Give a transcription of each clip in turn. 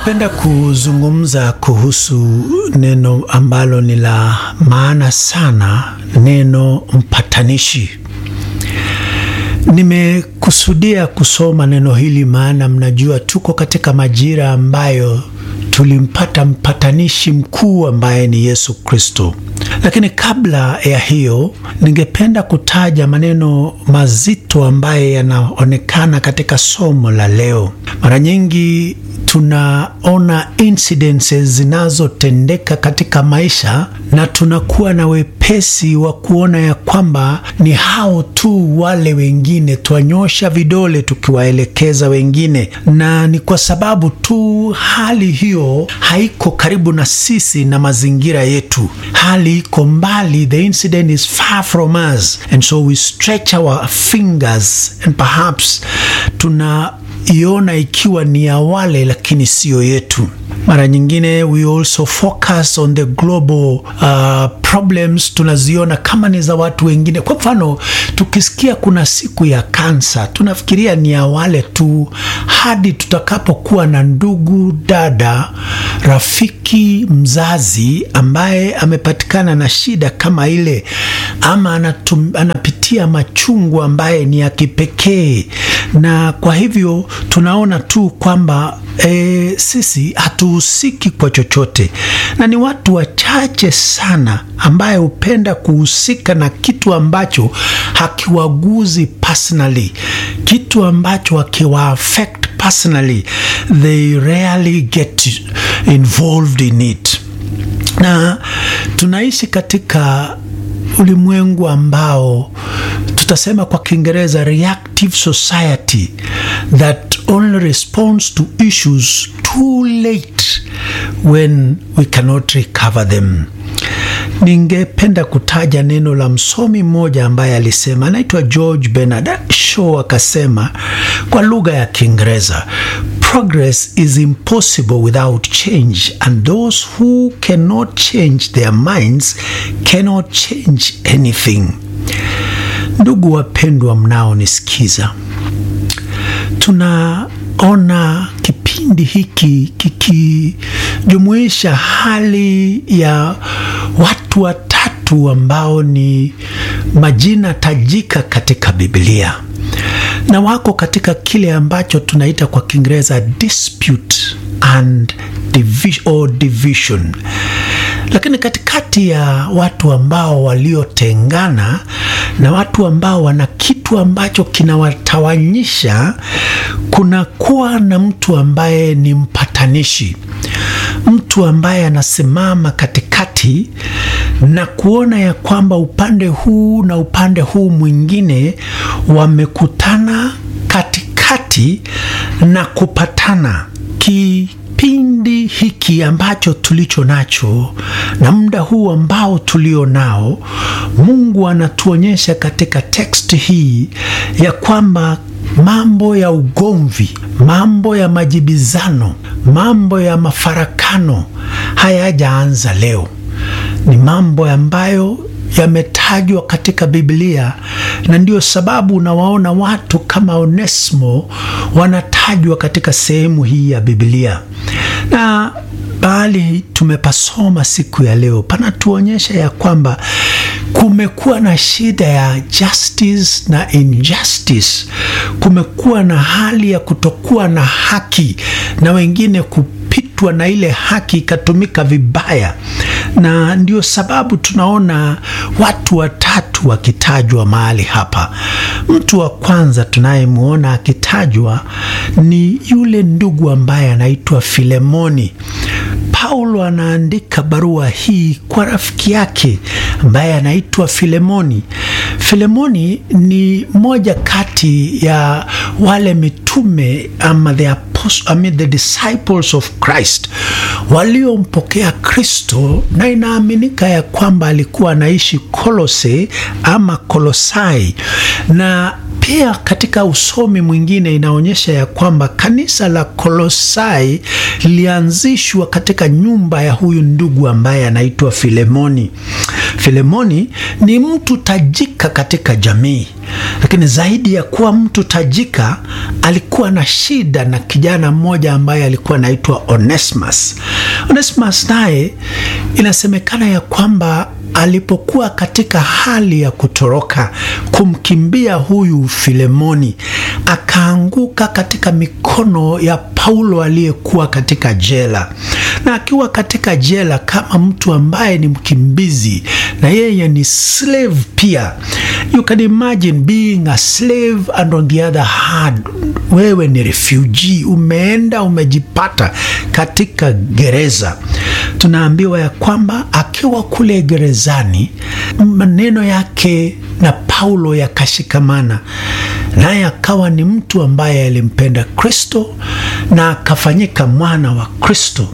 Ningependa kuzungumza kuhusu neno ambalo ni la maana sana, neno mpatanishi. Nimekusudia kusoma neno hili maana mnajua tuko katika majira ambayo tulimpata mpatanishi mkuu ambaye ni Yesu Kristo. Lakini kabla ya hiyo, ningependa kutaja maneno mazito ambaye yanaonekana katika somo la leo. Mara nyingi tunaona incidences zinazotendeka katika maisha na tunakuwa na wepesi wa kuona ya kwamba ni hao tu wale wengine, twanyosha vidole tukiwaelekeza wengine, na ni kwa sababu tu hali hiyo haiko karibu na sisi na mazingira yetu, hali iko mbali, the incident is far from us and so we stretch our fingers and perhaps tuna iona ikiwa ni ya wale lakini siyo yetu. Mara nyingine we also focus on the global uh, problems, tunaziona kama ni za watu wengine. Kwa mfano, tukisikia kuna siku ya kansa, tunafikiria ni ya wale tu, hadi tutakapokuwa na ndugu, dada, rafiki, mzazi ambaye amepatikana na shida kama ile, ama anatum, anapitia machungu ambaye ni ya kipekee, na kwa hivyo tunaona tu kwamba e, sisi hatuhusiki kwa chochote, na ni watu wachache sana ambaye hupenda kuhusika na kitu ambacho hakiwaguzi personally, kitu ambacho hakiwa affect personally, they rarely get involved in it. Na tunaishi katika ulimwengu ambao tutasema kwa Kiingereza reactive society that only responds to issues too late when we cannot recover them. Ningependa kutaja neno la msomi mmoja ambaye alisema, anaitwa George Bernard Shaw, akasema kwa lugha ya Kiingereza, progress is impossible without change and those who cannot change their minds cannot change anything. Ndugu wapendwa, mnaonisikiza, tunaona kipindi hiki kikijumuisha hali ya watu watatu ambao ni majina tajika katika Biblia na wako katika kile ambacho tunaita kwa Kiingereza dispute and division, or division. Lakini katikati ya watu ambao waliotengana na watu ambao wana kitu ambacho kinawatawanyisha, kunakuwa na mtu ambaye ni mpatanishi, mtu ambaye anasimama katikati na kuona ya kwamba upande huu na upande huu mwingine wamekutana katikati na kupatana kipindi hiki ambacho tulicho nacho na muda huu ambao tulio nao, Mungu anatuonyesha katika teksti hii ya kwamba mambo ya ugomvi, mambo ya majibizano, mambo ya mafarakano hayajaanza leo. Ni mambo ambayo yametajwa katika Biblia, na ndio sababu unawaona watu kama Onesimo wanatajwa katika sehemu hii ya Biblia, na bali tumepasoma siku ya leo panatuonyesha ya kwamba kumekuwa na shida ya justice na injustice. Kumekuwa na hali ya kutokuwa na haki na wengine kupitwa na ile haki ikatumika vibaya, na ndio sababu tunaona watu watatu wakitajwa mahali hapa. Mtu wa kwanza tunayemwona akitajwa ni yule ndugu ambaye anaitwa Filemoni. Paulo anaandika barua hii kwa rafiki yake ambaye anaitwa Filemoni. Filemoni ni moja kati ya wale mitume ama the apostle, I mean the disciples of Christ waliompokea Kristo, na inaaminika ya kwamba alikuwa anaishi Kolose ama Kolosai na pia katika usomi mwingine inaonyesha ya kwamba kanisa la Kolosai lilianzishwa katika nyumba ya huyu ndugu ambaye anaitwa Filemoni. Filemoni ni mtu tajika katika jamii, lakini zaidi ya kuwa mtu tajika, alikuwa na shida na kijana mmoja ambaye alikuwa anaitwa Onesimus. Onesimus naye inasemekana ya kwamba alipokuwa katika hali ya kutoroka kumkimbia huyu Filemoni, akaanguka katika mikono ya Paulo aliyekuwa katika jela. Na akiwa katika jela kama mtu ambaye ni mkimbizi na yeye ni slave pia, you can imagine being a slave and on the other hand wewe ni refugee, umeenda umejipata katika gereza. Tunaambiwa ya kwamba akiwa kule gerezani, maneno yake na Paulo yakashikamana, naye akawa ni mtu ambaye alimpenda Kristo na akafanyika mwana wa Kristo,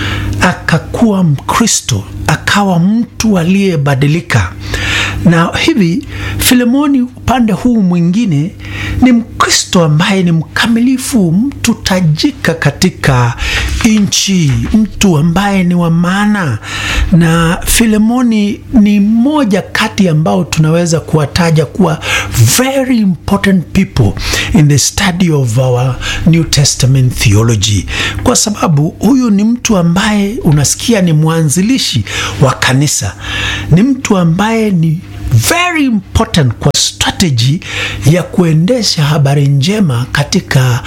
akakuwa Mkristo, akawa mtu aliyebadilika. Na hivi Filemoni upande huu mwingine ni Mkristo ambaye ni mkamilifu, mtu tajika katika nchi, mtu ambaye ni wa maana. Na Filemoni ni mmoja kati ambao tunaweza kuwataja kuwa very important people in the study of our New Testament theology, kwa sababu huyu ni mtu ambaye unasikia ni mwanzilishi wa kanisa, ni mtu ambaye ni very important kwa strategy ya kuendesha habari njema katika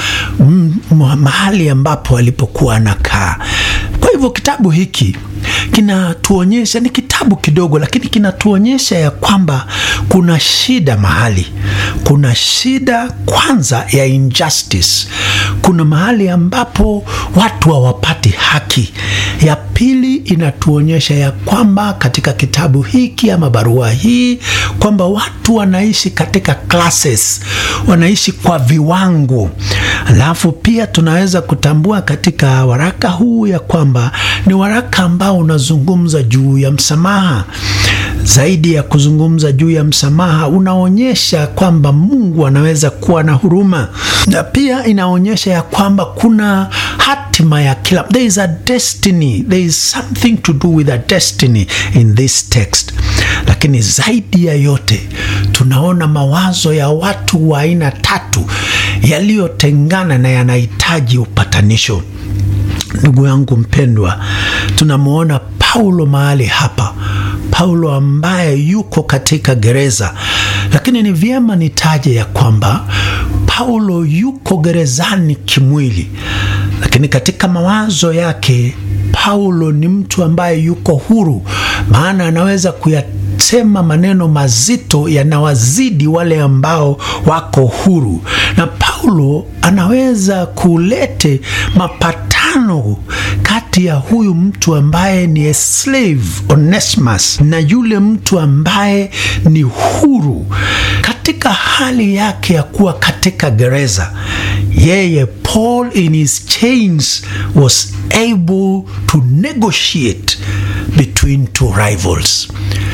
mahali ambapo alipokuwa anakaa. Kwa hivyo kitabu hiki kinatuonyesha, ni kitabu kidogo, lakini kinatuonyesha ya kwamba kuna shida mahali, kuna shida kwanza ya injustice, kuna mahali ambapo watu hawapati haki. Ya pili inatuonyesha ya kwamba katika kitabu hiki ama barua hii kwamba watu wanaishi katika classes, wanaishi kwa viwango. Alafu pia tunaweza kutambua katika waraka huu ya kwamba ni waraka ambao unazungumza juu ya msamaha. Zaidi ya kuzungumza juu ya msamaha, unaonyesha kwamba Mungu anaweza kuwa na huruma, na pia inaonyesha ya kwamba kuna hatima ya kila, there is a destiny, there is something to do with a destiny in this text. Lakini zaidi ya yote tunaona mawazo ya watu wa aina tatu yaliyotengana na yanahitaji upatanisho. Ndugu yangu mpendwa, tunamwona Paulo mahali hapa, Paulo ambaye yuko katika gereza, lakini ni vyema nitaje ya kwamba Paulo yuko gerezani kimwili, lakini katika mawazo yake Paulo ni mtu ambaye yuko huru, maana anaweza kuya sema maneno mazito yanawazidi wale ambao wako huru, na Paulo anaweza kulete mapatano kati ya huyu mtu ambaye ni a slave Onesimus na yule mtu ambaye ni huru katika hali yake ya kuwa katika gereza. Yeye Paul in his chains was able to negotiate between two rivals.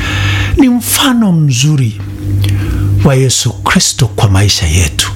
Ni mfano mzuri wa Yesu Kristo kwa maisha yetu.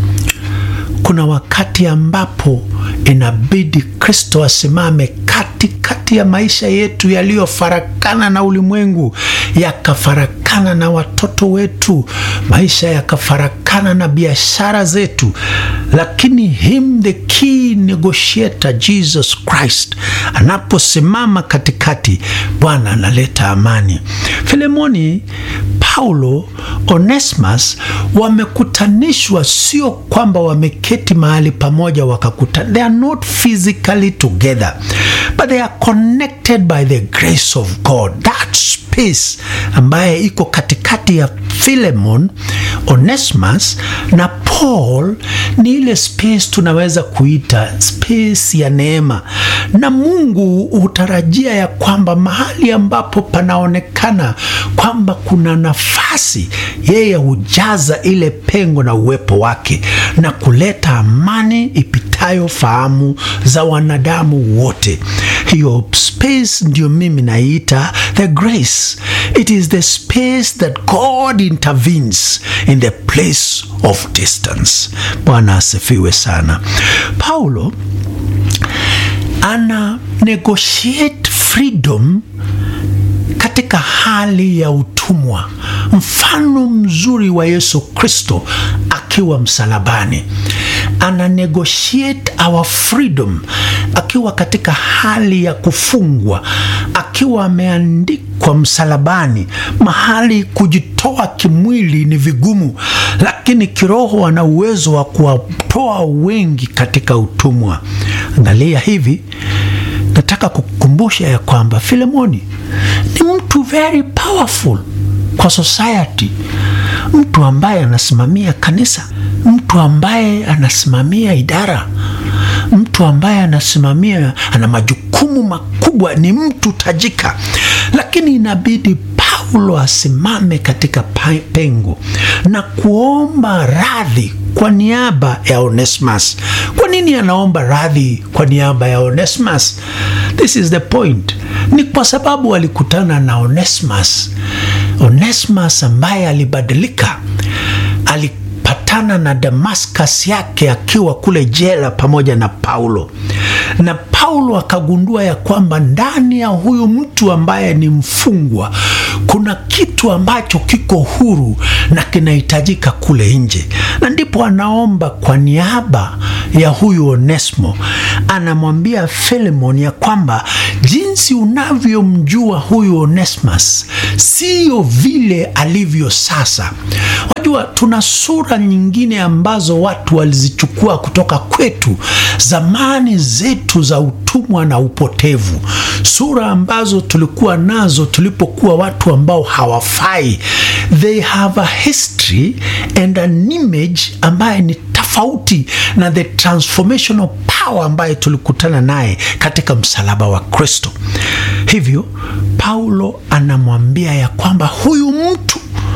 Kuna wakati ambapo inabidi Kristo asimame katikati ya maisha yetu yaliyofarakana na ulimwengu, yakafarakana na watoto wetu, maisha yakafarakana na biashara zetu, lakini him the key negotiator Jesus Christ anaposimama katikati, Bwana analeta amani. Filemoni, Paulo, Onesimus wamekutanishwa, sio kwamba wameketi mahali pamoja wakakutana. They are not physically together but they are connected by the grace of God. That space ambaye iko katikati ya Philemon, Onesimus na Paul ni ile space tunaweza kuita space ya neema, na Mungu hutarajia ya kwamba mahali ambapo panaonekana kwamba kuna nafasi, yeye hujaza ile pengo na uwepo wake na kuleta amani ipita ipitayo fahamu za wanadamu wote. Hiyo space ndio mimi naiita the grace. It is the space that God intervenes in the place of distance. Bwana asifiwe sana. Paulo ana negotiate freedom katika hali ya utumwa, mfano mzuri wa Yesu Kristo akiwa msalabani. Ana negotiate our freedom akiwa katika hali ya kufungwa, akiwa ameandikwa msalabani, mahali kujitoa kimwili ni vigumu, lakini kiroho ana uwezo wa kuwatoa wengi katika utumwa. Angalia hivi, nataka kukumbusha ya kwamba Filemoni ni mtu very powerful kwa society, mtu ambaye anasimamia kanisa, mtu ambaye anasimamia idara, mtu ambaye anasimamia, ana majukumu makubwa, ni mtu tajika, lakini inabidi Paulo asimame katika pengo na kuomba radhi kwa niaba ya Onesimus. Kwa nini anaomba radhi kwa niaba ya Onesimus? This is the point. Ni kwa sababu alikutana na Onesimus. Onesimus ambaye alibadilika, alipatana na Damascus yake akiwa kule jela pamoja na Paulo, na Paulo akagundua ya kwamba ndani ya huyu mtu ambaye ni mfungwa kuna kitu ambacho kiko huru na kinahitajika kule nje, na ndipo anaomba kwa niaba ya huyu Onesmo, anamwambia Filemon ya kwamba jinsi unavyomjua huyu Onesmus siyo vile alivyo sasa. Wajua, tuna sura nyingine ambazo watu walizichukua kutoka kwetu zamani zetu za utumwa na upotevu, sura ambazo tulikuwa nazo tulipokuwa watu ambao hawafai. They have a history and an image ambaye ni tofauti na the transformational power ambaye tulikutana naye katika msalaba wa Kristo. Hivyo Paulo anamwambia ya kwamba huyu mtu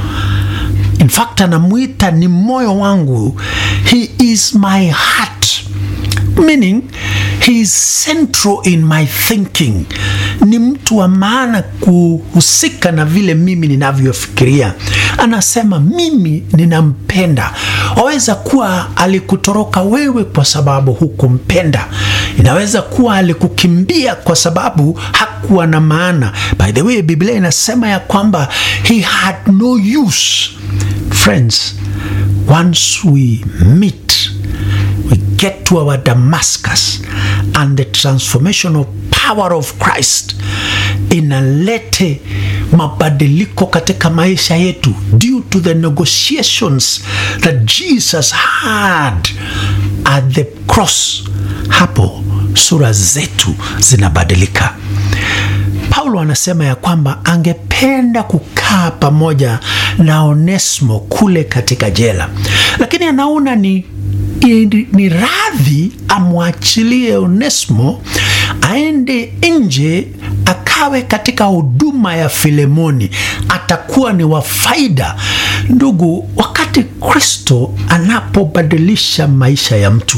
in fact anamwita ni moyo wangu, he is my heart meaning he is central in my thinking. Ni mtu wa maana kuhusika na vile mimi ninavyofikiria. Anasema mimi ninampenda. Waweza kuwa alikutoroka wewe kwa sababu hukumpenda, inaweza kuwa alikukimbia kwa sababu hakuwa na maana. By the way, Biblia inasema ya kwamba he had no use. Friends, once we meet we get to our Damascus and the transformational power of Christ inalete mabadiliko katika maisha yetu due to the negotiations that Jesus had at the cross. Hapo sura zetu zinabadilika. Paulo anasema ya kwamba angependa kukaa pamoja na Onesmo kule katika jela, lakini anaona ni ni radhi amwachilie Onesmo aende nje akawe katika huduma ya Filemoni, atakuwa ni wa faida. Ndugu, wakati Kristo anapobadilisha maisha ya mtu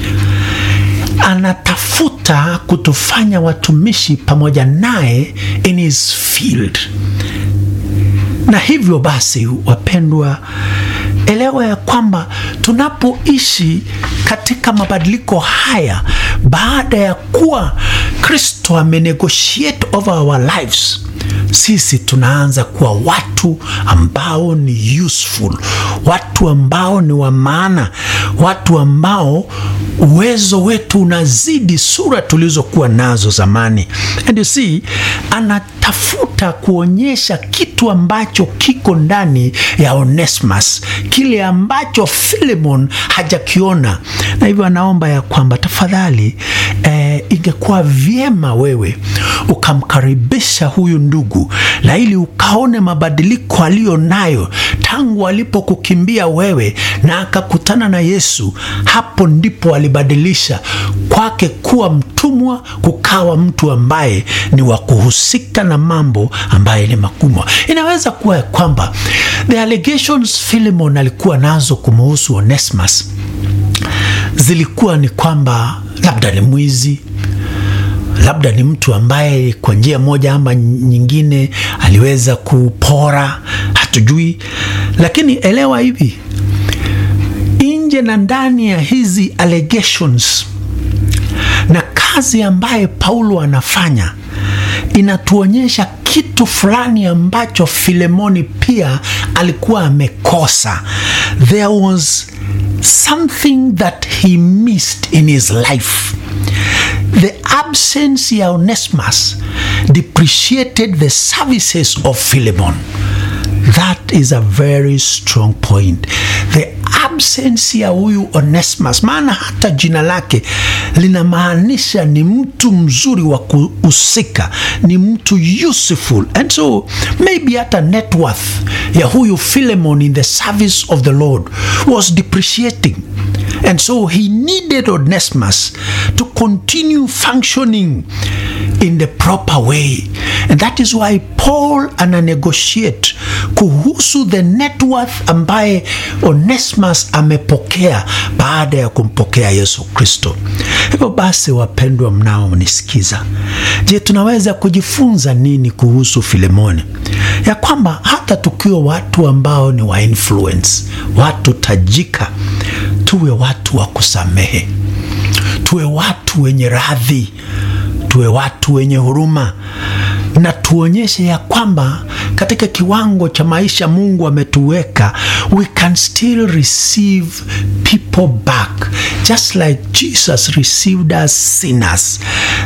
anatafuta kutufanya watumishi pamoja naye in his field. Na hivyo basi, wapendwa, elewa ya kwamba tunapoishi katika mabadiliko haya, baada ya kuwa Kristo amenegotiate over our lives, sisi tunaanza kuwa watu ambao ni useful, watu ambao ni wa maana, watu ambao uwezo wetu unazidi sura tulizokuwa nazo zamani. And you see, anatafuta kuonyesha kitu ambacho kiko ndani ya Onesimus, kile ambacho Filemon hajakiona, na hivyo anaomba ya kwamba tafadhali, eh, ingekuwa vyema wewe ukamkaribisha huyu ndugu na ili ukaone mabadiliko aliyo nayo tangu alipokukimbia wewe na akakutana na Yesu. Hapo ndipo alibadilisha kwake kuwa mtumwa kukawa mtu ambaye ni wa kuhusika na mambo ambaye ni makubwa. Inaweza kuwa ya kwamba the allegations Philemon alikuwa nazo kumuhusu Onesimus zilikuwa ni kwamba labda ni mwizi labda ni mtu ambaye kwa njia moja ama nyingine aliweza kupora, hatujui. Lakini elewa hivi, nje na ndani ya hizi allegations na kazi ambaye Paulo anafanya inatuonyesha kitu fulani ambacho Filemoni pia alikuwa amekosa. There was something that he missed in his life. The absence ya Onesimus depreciated the services of Philemon. That is a very strong point. The absence ya huyu Onesimus, maana hata jina lake linamaanisha ni mtu mzuri wa kuhusika, ni mtu useful, and so maybe hata net worth ya huyu Philemon in the service of the Lord was depreciating. And so he needed Onesimus to continue functioning in the proper way. And that is why Paul ana negotiate kuhusu the net worth ambaye Onesimus amepokea baada ya kumpokea Yesu Kristo. Hivyo basi, wapendwa mnaonisikiza, je, tunaweza kujifunza nini kuhusu Filemoni? Ya kwamba hata tukiwa watu ambao ni wa influence, watu tajika, tuwe watu wa kusamehe, tuwe watu wenye radhi, tuwe watu wenye huruma na tuonyeshe ya kwamba katika kiwango cha maisha Mungu ametuweka, we can still receive people back just like Jesus received us sinners.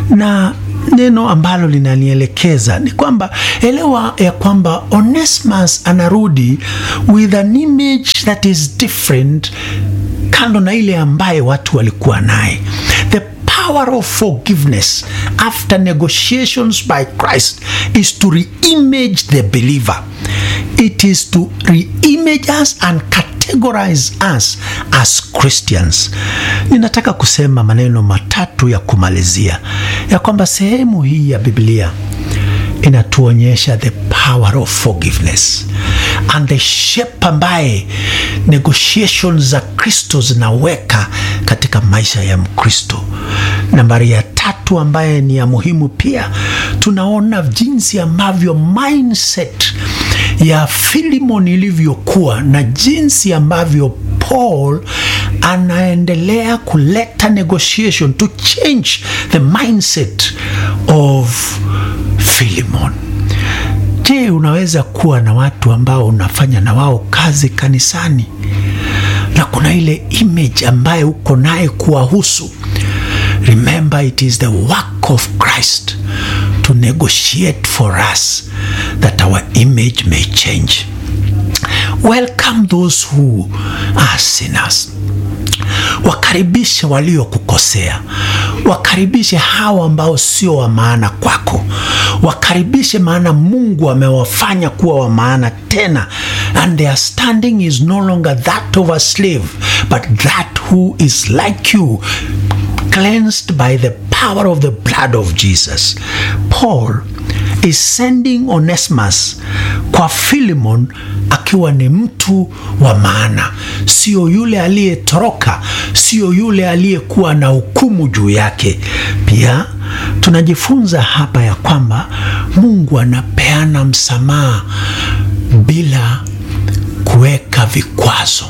Na neno ambalo linanielekeza ni kwamba elewa ya kwamba Onesimus anarudi with an image that is different, kando na ile ambaye watu walikuwa naye the power of forgiveness after negotiations by Christ is to reimage the believer. It is to reimage us and categorize us as Christians. Ninataka kusema maneno matatu ya kumalizia ya kwamba sehemu hii ya Biblia inatuonyesha the power of forgiveness and the shape ambaye negotiations za Kristo zinaweka katika maisha ya Mkristo. Nambari ya tatu ambaye ni ya muhimu pia, tunaona jinsi ambavyo mindset ya Filimon ilivyokuwa na jinsi ambavyo Paul anaendelea kuleta negotiation to change the mindset of Filimon. Je, unaweza kuwa na watu ambao unafanya na wao kazi kanisani na kuna ile image ambayo uko naye kuwahusu? Remember, it is the work of Christ to negotiate for us that our image may change. Welcome those who are sinners. Wakaribishe waliokukosea, wakaribishe hawa ambao sio wa maana kwako, wakaribishe, maana Mungu amewafanya kuwa wa maana tena, and their standing is no longer that of a slave but that who is like you cleansed by the power of the blood of Jesus. Paul is sending Onesimus kwa Philemon akiwa ni mtu wa maana, sio yule aliyetoroka, sio yule aliyekuwa na hukumu juu yake. Pia tunajifunza hapa ya kwamba Mungu anapeana msamaha bila kuweka vikwazo.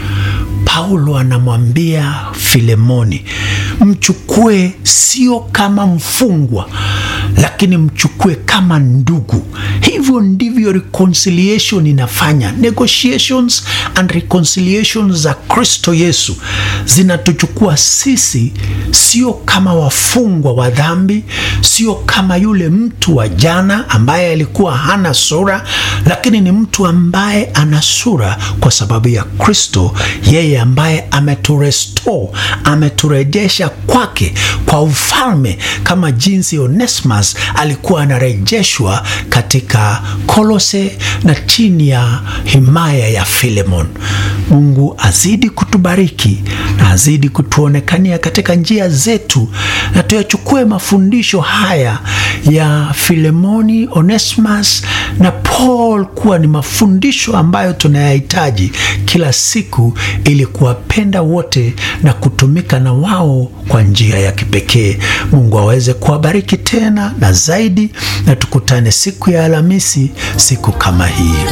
Paulo anamwambia Filemoni, mchukue sio kama mfungwa, lakini mchukue kama ndugu. Hivyo ndivyo reconciliation inafanya. Negotiations and reconciliations za Kristo Yesu zinatuchukua sisi sio kama wafungwa wa dhambi, sio kama yule mtu wa jana ambaye alikuwa hana sura, lakini ni mtu ambaye ana sura kwa sababu ya Kristo, yeye ambaye ameturestore, ameturejesha kwake kwa ufalme, kama jinsi Onesimus alikuwa anarejeshwa katika Kolose na chini ya himaya ya Filemon. Mungu azidi kutubariki na azidi kutuonekania katika njia zetu, na tuyachukue mafundisho haya ya Filemoni, Onesimus na Paul kuwa ni mafundisho ambayo tunayahitaji kila siku ili kuwapenda wote na kutumika na wao kwa njia ya kipekee. Mungu aweze kuwabariki tena na zaidi, na tukutane siku ya Alhamisi, siku kama hii.